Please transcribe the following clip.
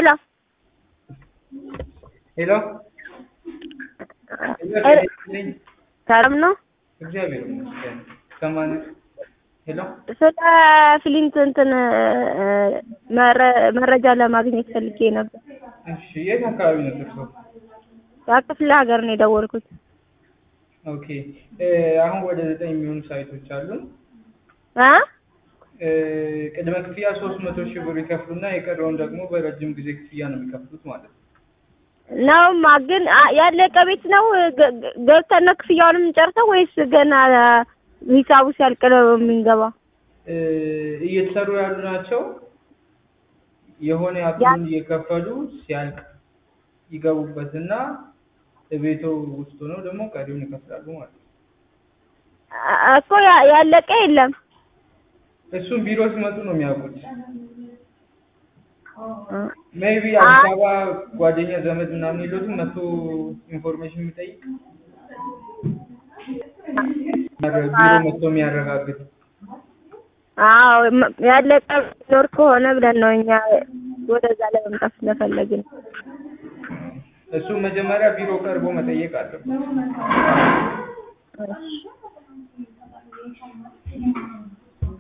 ሄሎ ሄሎ ሰላም ነው? እግዚአብሔር ይመስገን። ከማን ሄሎ ስለ ፍሊንት እንትን መረ- መረጃ ለማግኘት ፈልጌ ነበር። እሺ፣ የት አካባቢ ነው እርስዎ? ከክፍለ ሀገር ነው የደወልኩት። ኦኬ እ አሁን ወደ ዘጠኝ የሚሆኑ ሳይቶች አሉን። አ እ ቅድመ ክፍያ ሶስት መቶ ሺህ ብር ይከፍሉና የቀረውን ደግሞ በረጅም ጊዜ ክፍያ ነው የሚከፍሉት ማለት ነው። ነውማ ግን አ- ያለቀ ቤት ነው ገ- ገ- ገብተን ነው ክፍያውንም ጨርሰው ወይስ ገና ሂሳቡ ሲያልቅ ነው የምንገባ? እ እየተሰሩ ያሉ ናቸው። የሆነ ያክሉን እየከፈሉ ሲያልቅ ይገቡበትና ቤቶ ውስጥ ሆነው ደግሞ ቀሪውን ይከፍላሉ ማለት ነው። አ- እኮ ያ- ያለቀ የለም። እሱም ቢሮ ሲመጡ ነው የሚያውቁት። እ ሜይቢ አዲስ አበባ ጓደኛ ዘመድ ምናምን የለዎትም መጥቶ ኢንፎርሜሽን የሚጠይቅ ቢሮ መጥቶ የሚያረጋግጥ አዎ መ- ያለቀ ኖር ከሆነ ብለን ነው እኛ ወደዛ ለመምጣት ስለፈለግን። እሱም መጀመሪያ ቢሮ ቀርቦ መጠየቅ አለበት። እሺ